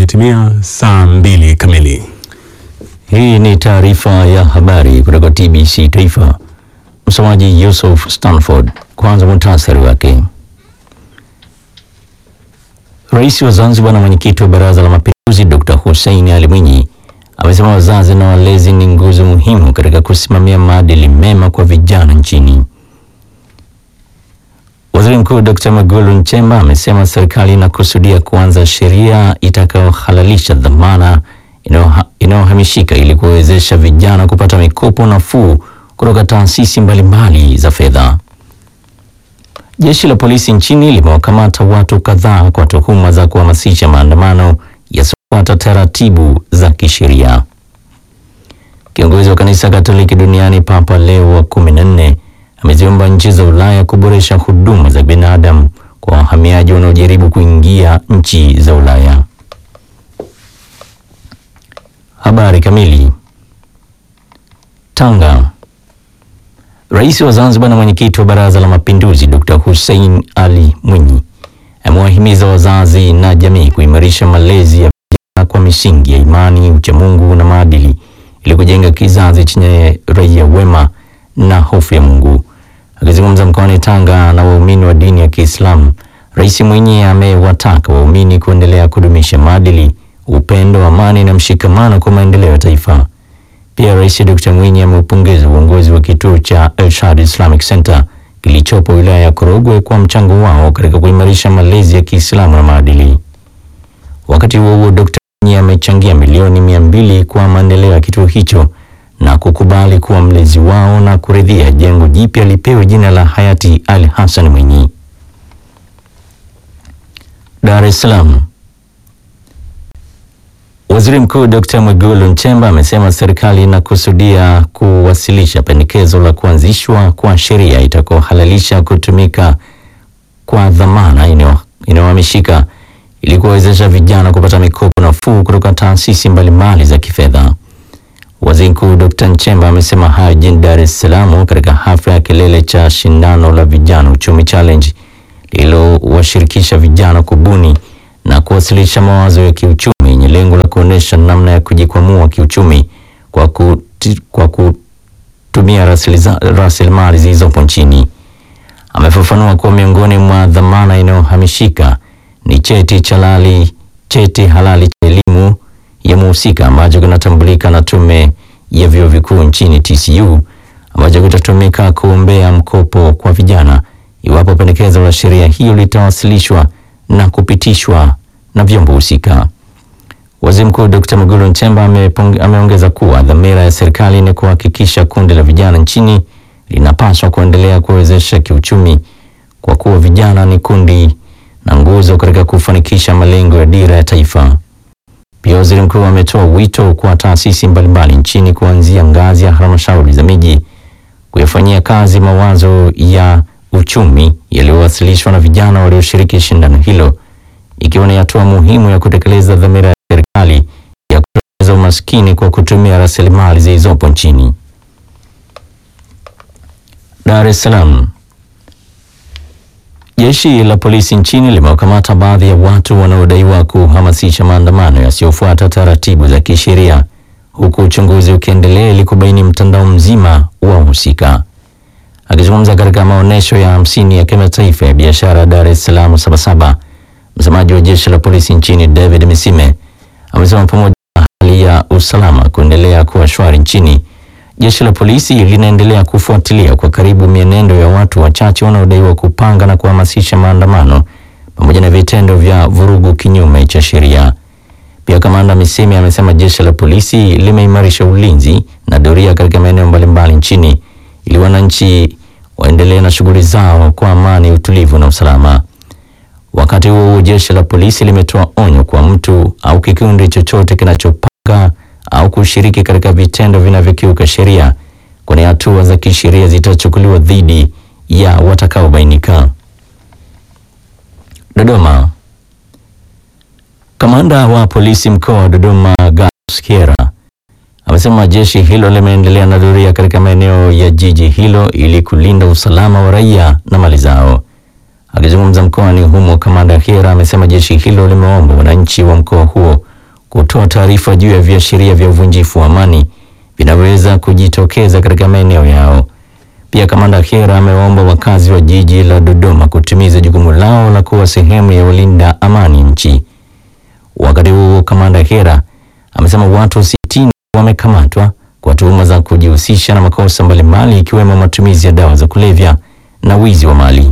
imetimia saa mbili kamili. Hii ni taarifa ya habari kutoka TBC Taifa. Msomaji Yusuf Stanford. Kwanza muhtasari wake. Rais wa Zanzibar na mwenyekiti wa Baraza la Mapinduzi Dr. Hussein Ali Mwinyi amesema wazazi na walezi ni nguzo muhimu katika kusimamia maadili mema kwa vijana nchini. Waziri Mkuu Dr. Mwigulu Nchemba amesema serikali inakusudia kuanza sheria itakayohalalisha dhamana inayoha- inayohamishika ili kuwezesha vijana kupata mikopo nafuu kutoka taasisi mbalimbali za fedha. Jeshi la polisi nchini limewakamata watu kadhaa kwa tuhuma za kuhamasisha maandamano yasiyofuata taratibu za kisheria. Kiongozi wa kanisa Katoliki duniani Papa Leo wa kumi na nne ameziomba nchi za Ulaya kuboresha huduma za binadamu kwa wahamiaji wanaojaribu kuingia nchi za Ulaya. Habari kamili. Tanga. Rais wa Zanzibar na mwenyekiti wa Baraza la Mapinduzi Dr. Hussein Ali Mwinyi amewahimiza wazazi na jamii kuimarisha malezi ya vijana kwa misingi ya imani, uchamungu na maadili ili kujenga kizazi chenye raia wema na hofu ya Mungu. Akizungumza mkoani Tanga na waumini wa dini ya Kiislamu, Rais Mwinyi amewataka waumini kuendelea kudumisha maadili, upendo, amani na mshikamano kwa maendeleo ya taifa. Pia Rais Dr. Mwinyi ameupongeza uongozi wa kituo cha Elshad Islamic Center kilichopo wilaya ya Korogwe kwa mchango wao katika kuimarisha malezi ya Kiislamu na maadili. Wakati huo huo, Dr. Mwinyi amechangia milioni mia mbili kwa maendeleo ya kituo hicho na kukubali kuwa mlezi wao na kuridhia jengo jipya lipewe jina la hayati Ali Hassan Mwinyi. Dar es Salaam. Waziri Mkuu Dr. Mwigulu Nchemba amesema serikali inakusudia kuwasilisha pendekezo la kuanzishwa kwa sheria itakayohalalisha kutumika kwa dhamana inayo- inayohamishika ili kuwawezesha vijana kupata mikopo nafuu kutoka taasisi mbalimbali za kifedha. Waziri Mkuu Dr. Nchemba amesema hayo jijini Dar es Salaam katika hafla ya kilele cha shindano la vijana uchumi challenge lililowashirikisha vijana kubuni na kuwasilisha mawazo ya kiuchumi yenye lengo la kuonyesha namna ya kujikwamua kiuchumi kwa, kuti, kwa kutumia rasiliza- rasilimali zilizopo nchini. Amefafanua kuwa miongoni mwa dhamana inayohamishika ni cheti cha halali, cheti halali cha elimu ya muhusika ambacho kinatambulika na Tume ya Vyuo Vikuu nchini TCU ambacho kitatumika kuombea mkopo kwa vijana iwapo pendekezo la sheria hiyo litawasilishwa na kupitishwa na vyombo husika. Waziri Mkuu Dr. Mwigulu Nchemba amepong- ameongeza kuwa dhamira ya serikali ni kuhakikisha kundi la vijana nchini linapaswa kuendelea kuwezesha kiuchumi kwa kuwa vijana ni kundi na nguzo katika kufanikisha malengo ya dira ya taifa. Pia waziri mkuu ametoa wito kwa taasisi mbalimbali nchini kuanzia ngazi ya halmashauri za miji kuyafanyia kazi mawazo ya uchumi yaliyowasilishwa na vijana walioshiriki shindano hilo, ikiwa ni hatua muhimu ya kutekeleza dhamira ya serikali ya kutokomeza umaskini kwa kutumia rasilimali zilizopo nchini. Dar es Salaam. Jeshi la polisi nchini limewakamata baadhi ya watu wanaodaiwa kuhamasisha maandamano yasiyofuata taratibu za kisheria huku uchunguzi ukiendelea ili kubaini mtandao mzima wa wahusika. Akizungumza katika maonyesho ya hamsini ya kimataifa ya biashara Dar es Salaam Sabasaba, msemaji wa jeshi la polisi nchini David Misime amesema pamoja na hali ya usalama kuendelea kuwa shwari nchini, jeshi la polisi linaendelea kufuatilia kwa karibu mienendo ya watu wachache wanaodaiwa kupanga na kuhamasisha maandamano pamoja na vitendo vya vurugu kinyume cha sheria. Pia kamanda Misimi amesema jeshi la polisi limeimarisha ulinzi na doria katika maeneo mbalimbali nchini ili wananchi waendelee na shughuli zao kwa amani, utulivu na usalama. Wakati huo huo, jeshi la polisi limetoa onyo kwa mtu au kikundi chochote kinachopanga au kushiriki katika vitendo vinavyokiuka sheria, kwani hatua za kisheria zitachukuliwa dhidi ya watakaobainika. Dodoma. Kamanda wa polisi mkoa wa Dodoma Gaius Kiera amesema jeshi hilo limeendelea na doria katika maeneo ya jiji hilo ili kulinda usalama wa raia na mali zao. Akizungumza mkoani humo, kamanda Kiera amesema jeshi hilo limeomba wananchi wa mkoa huo kutoa taarifa juu ya viashiria vya uvunjifu wa amani vinavyoweza kujitokeza katika maeneo yao. Pia kamanda Khera amewaomba wakazi wa jiji la Dodoma kutimiza jukumu lao la kuwa sehemu ya walinda amani nchi. Wakati huo kamanda Khera amesema watu sitini wamekamatwa kwa tuhuma za kujihusisha na makosa mbalimbali ikiwemo matumizi ya dawa za kulevya na wizi wa mali.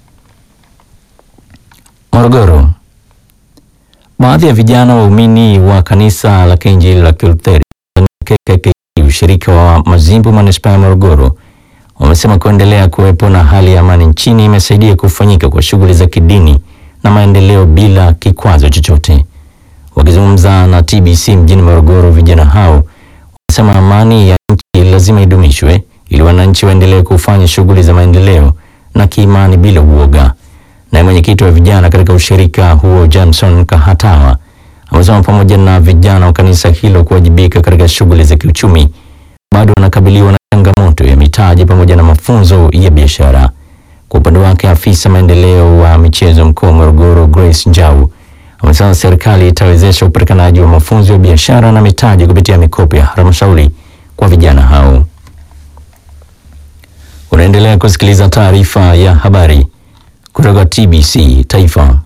Morogoro, baadhi ya vijana waumini wa kanisa la Kiinjili la Kilutheri KKKT ushirika wa Mazimbu manispaa ya Morogoro wamesema kuendelea kuwepo na hali ya amani nchini imesaidia kufanyika kwa shughuli za kidini na maendeleo bila kikwazo chochote. Wakizungumza na TBC mjini Morogoro, vijana hao wamesema amani ya nchi lazima idumishwe ili wananchi waendelee kufanya shughuli za maendeleo na kiimani bila uoga. Naye mwenyekiti wa vijana katika ushirika huo Johnson Kahatawa amesema pamoja na vijana wa kanisa hilo kuwajibika katika shughuli za kiuchumi, bado wanakabiliwa na changamoto ya mitaji pamoja na mafunzo ya biashara. Kwa upande wake, afisa maendeleo wa michezo mkoa wa Morogoro Grace Njau amesema serikali itawezesha upatikanaji wa mafunzo ya biashara na mitaji kupitia mikopo ya halmashauri kwa vijana hao. Unaendelea kusikiliza taarifa ya habari kutoka TBC Taifa.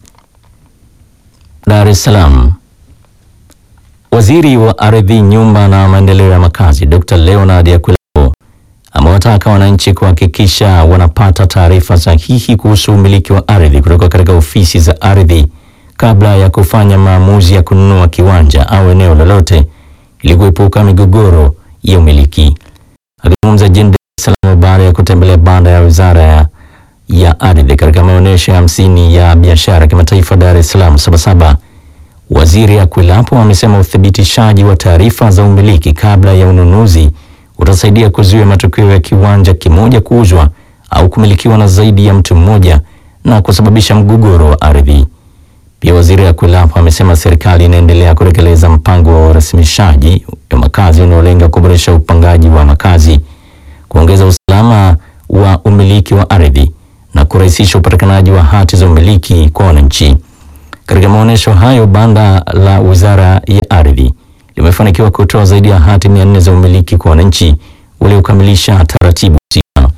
Dar es Salaam. Waziri wa Ardhi, Nyumba na Maendeleo ya Makazi Dr. Leonard Akwilapo amewataka wananchi kuhakikisha wanapata taarifa sahihi kuhusu umiliki wa ardhi kutoka katika ofisi za ardhi kabla ya kufanya maamuzi ya kununua kiwanja au eneo lolote ili kuepuka migogoro ya umiliki. Akizungumza jijini Dar es Salaam baada ya kutembelea banda ya Wizara ya ya ardhi katika maonyesho ya hamsini ya biashara kimataifa Dar es Salaam Sabasaba, Waziri Akwilapo amesema uthibitishaji wa taarifa za umiliki kabla ya ununuzi utasaidia kuzuia matukio ya kiwanja kimoja kuuzwa au kumilikiwa na zaidi ya mtu mmoja na kusababisha mgogoro wa ardhi. Pia Waziri Akwilapo amesema serikali inaendelea kutekeleza mpango wa urasimishaji wa makazi unaolenga kuboresha upangaji wa makazi, kuongeza usalama wa umiliki wa ardhi na kurahisisha upatikanaji wa hati za umiliki kwa wananchi. Katika maonyesho hayo, banda la Wizara ya Ardhi limefanikiwa kutoa zaidi ya hati mia nne za umiliki kwa wananchi waliokamilisha taratibu husika.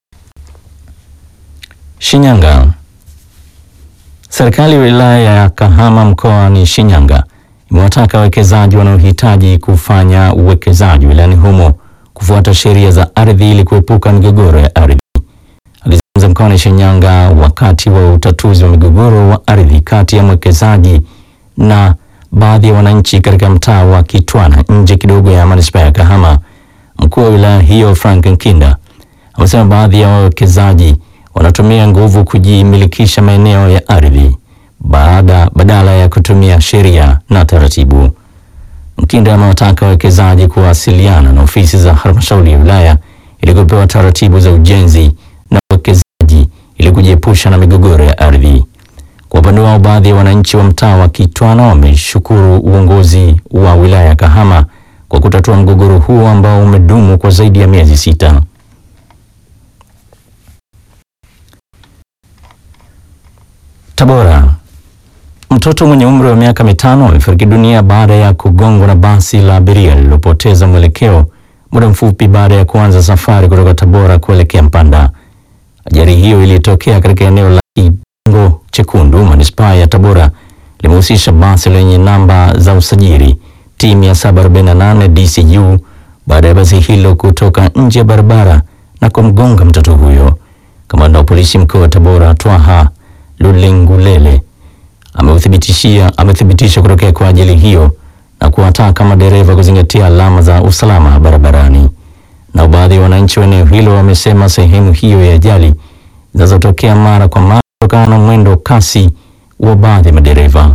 Shinyanga. Serikali ya wilaya ya Kahama mkoani Shinyanga imewataka wawekezaji wanaohitaji kufanya uwekezaji wilayani humo kufuata sheria za ardhi ili kuepuka migogoro ya ardhi. Akizungumza mkoani Shinyanga wakati wa utatuzi wa migogoro wa ardhi kati ya mwekezaji na baadhi ya wananchi katika mtaa wa Kitwana nje kidogo ya manispaa ya Kahama, mkuu wa wilaya hiyo Frank Nkinda amesema baadhi ya wawekezaji wanatumia nguvu kujimilikisha maeneo ya ardhi baada badala ya kutumia sheria na taratibu. Mkinda amewataka wawekezaji kuwasiliana na ofisi za halmashauri ya wilaya ili kupewa taratibu za ujenzi na uwekezaji ili kujiepusha na migogoro ya ardhi. Kwa upande wao, baadhi ya wananchi wa mtaa wa Kitwana wameshukuru uongozi wa wilaya ya Kahama kwa kutatua mgogoro huo ambao umedumu kwa zaidi ya miezi sita. Tabora. Mtoto mwenye umri wa miaka mitano amefariki dunia baada ya kugongwa na basi la abiria lililopoteza mwelekeo muda mfupi baada ya kuanza safari kutoka Tabora kuelekea Mpanda. Ajali hiyo ilitokea katika eneo la Kigongo Chekundu, manispaa ya Tabora, limehusisha basi lenye namba za usajili T 748 DCU baada ya basi hilo kutoka nje ya barabara na kumgonga mtoto huyo. Kamanda wa polisi mkoa wa Tabora Twaha Lulengulele ameuthibitishia amethibitisha kutokea kwa ajali hiyo na kuwataka madereva kuzingatia alama za usalama barabarani. Na baadhi ya wananchi wa eneo hilo wamesema sehemu hiyo ya ajali zinazotokea mara kwa mara kutokana na mwendo kasi wa baadhi ya madereva.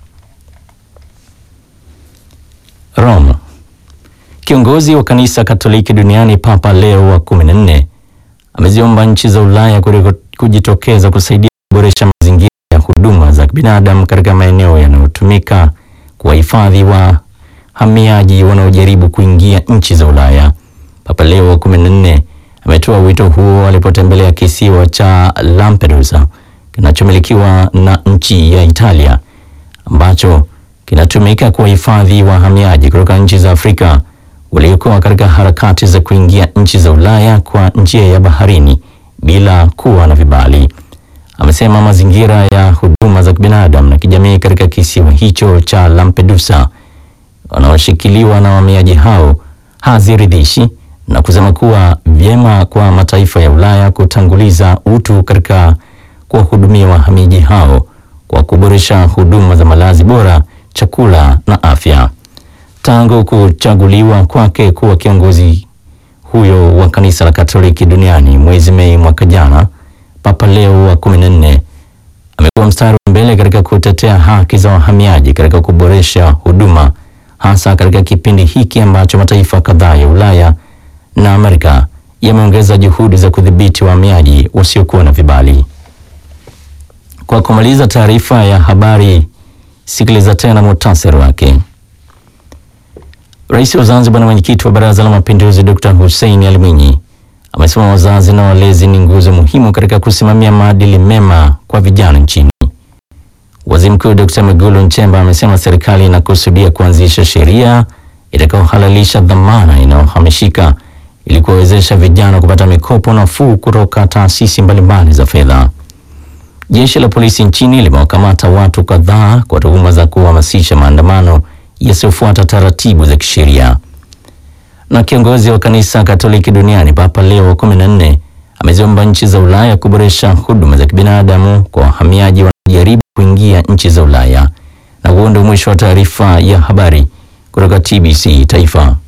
Rome. Kiongozi wa kanisa Katoliki duniani Papa Leo wa 14 ameziomba nchi za Ulaya kujitokeza kusaidia kuboresha mazingira ya huduma za binadamu katika maeneo yanayotumika kuwahifadhi wahamiaji wanaojaribu kuingia nchi za Ulaya. Papa Leo wa 14 ametoa wito huo alipotembelea kisiwa cha Lampedusa kinachomilikiwa na nchi ya Italia ambacho kinatumika kuwahifadhi wahamiaji kutoka nchi za Afrika waliokuwa katika harakati za kuingia nchi za Ulaya kwa njia ya baharini bila kuwa na vibali. Amesema mazingira ya huduma za kibinadamu na kijamii katika kisiwa hicho cha Lampedusa wanaoshikiliwa na wahamiaji hao haziridhishi na kusema kuwa vyema kwa mataifa ya Ulaya kutanguliza utu katika kuwahudumia wahamiaji hao kwa kuboresha huduma za malazi bora, chakula na afya. Tangu kuchaguliwa kwake kuwa kiongozi huyo wa kanisa la Katoliki duniani mwezi Mei mwaka jana, Papa Leo wa 14 amekuwa mstari wa mbele katika kutetea haki za wahamiaji katika kuboresha huduma, hasa katika kipindi hiki ambacho mataifa kadhaa ya Ulaya na Amerika yameongeza juhudi za kudhibiti wahamiaji wasiokuwa na vibali. Kwa kumaliza taarifa ya habari, sikiliza tena muhtasari wake. Rais wa Zanzibar na mwenyekiti wa Baraza la Mapinduzi Dr. Hussein Ali Mwinyi amesema wazazi na walezi ni nguzo muhimu katika kusimamia maadili mema kwa vijana nchini. Waziri Mkuu Dr. Mwigulu Nchemba amesema serikali inakusudia kuanzisha sheria itakayohalalisha dhamana inayohamishika ili kuwawezesha vijana kupata mikopo nafuu kutoka taasisi mbalimbali za fedha. Jeshi la polisi nchini limewakamata watu kadhaa kwa tuhuma za kuhamasisha maandamano yasiyofuata taratibu za kisheria. Na kiongozi wa kanisa Katoliki duniani Papa Leo wa 14 ameziomba nchi za Ulaya kuboresha huduma za kibinadamu kwa wahamiaji wanaojaribu kuingia nchi za Ulaya. Na huo ndio mwisho wa taarifa ya habari kutoka TBC Taifa.